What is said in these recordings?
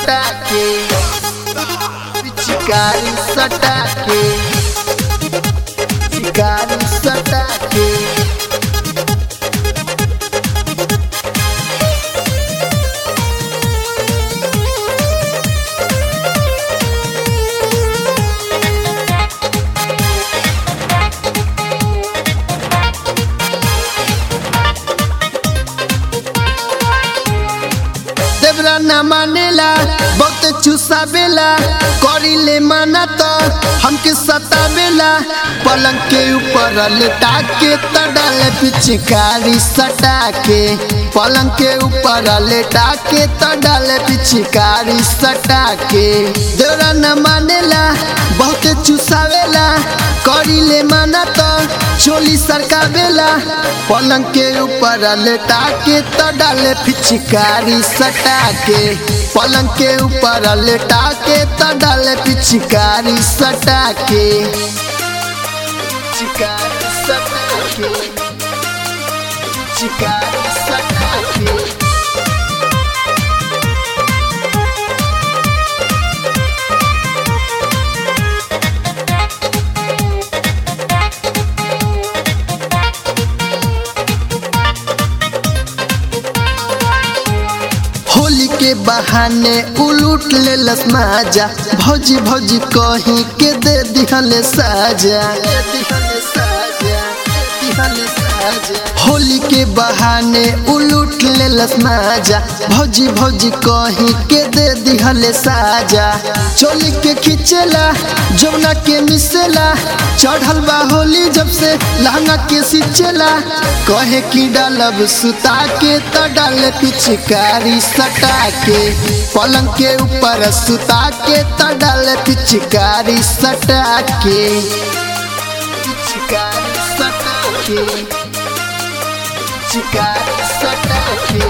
सटा के पिचकारी सटा के पिचकारी सटा के देवरा ना मानेला बहुत चुसावेला करिले माना तो हमके सतावेला पलंग के ऊपर लेटा के त डाले पिचकारी सटा के पलंग के ऊपर लेटा के त डाले पिचकारी सटा के देवरा ना मानेला बहुत चुसावेला करिले माना तो चोली सरकावेला पलंग के ऊपर लेटा के त डाले पिचकारी सटा के पलंग के ऊपर लेटा के त डाले पिचकारी सटा के चिकारी सटा के चिकारी सटा के होली के बहाने उलूट ले लस माजा भौजी भौजी कहीं के दे दिहले साजा होली के बहाने उलूट ले लस माजा भौजी भौजी कहीं के दे दिहले साजा चोली के खिंचेला जमुना के मिसेला चढ़ल बा होली जब से लहंगा के सिचेला कहे की डालब सुता के त डाले पिचकारी सटा के पलंग के ऊपर सुता के त डाले पिचकारी सटा के पिचकारी सटा के पिचकारी सटा के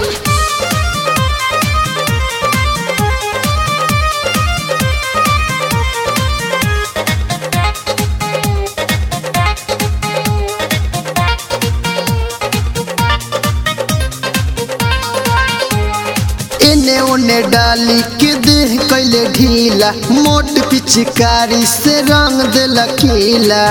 एने ओने डाली के देह कैले ढीला मोट पिचकारी से रंग देला कीला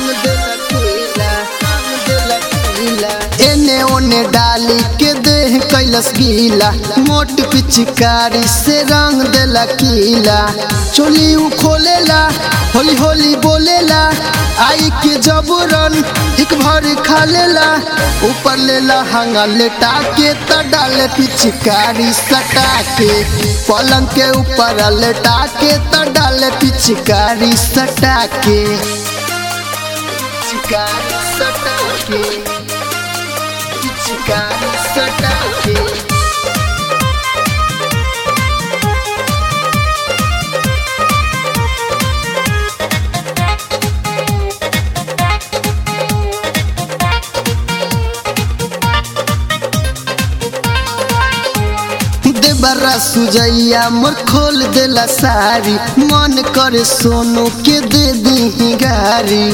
एने ओने डाली के देह कैलस गीला मोट पिचकारी से रंग देला कीला चोली उ खोलेला होली होली बोलेला आई के जबरन एक भर खा लेला ऊपर लेला हंगा लेटा के त डाले पिचकारी सटा के पलंग के ऊपर लेटा के त डाले पिचकारी सटा के पिचकारी सटा के पिचकारी सटा के देबरा सुजैया मोर खोल देला सारी मन करे सोनू के दे दी गारी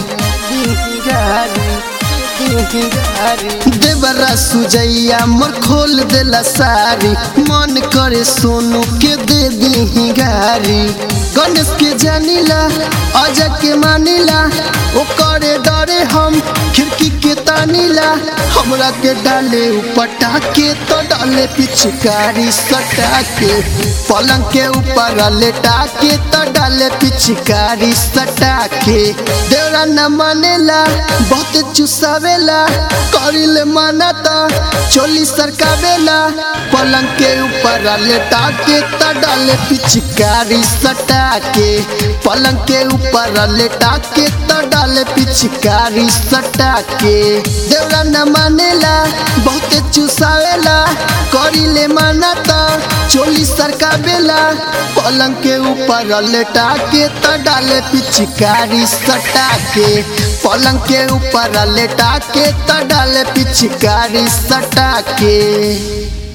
देबरा सुजैया मोर खोल देला सारी मन करे सोनू के दे दी गारी गणेश के जानिला अजय के मानिला ओ करे डरे हम खिड़की के तानीला हमरा के डाले उपटा के तो डाले पिचकारी सटा के पलंग के ऊपर लेटा के तो डाले पिचकारी सटा के देवरा न मानेला बहुत चुसावेला करिले माना तो चोली सरकावेला पलंग के ऊपर लेटा के तो डाले पिचकारी सटा के पलंग के ऊपर लेटा के तो डाले पिचकारी सटा के देवरा न मानेला बहुत चुसावेला करिले माना तो चोली सरकावेला पलंग के ऊपर लेटा के तो डाले पिचकारी सटा के पलंग के ऊपर लेटा के तो डाले पिचकारी सटा के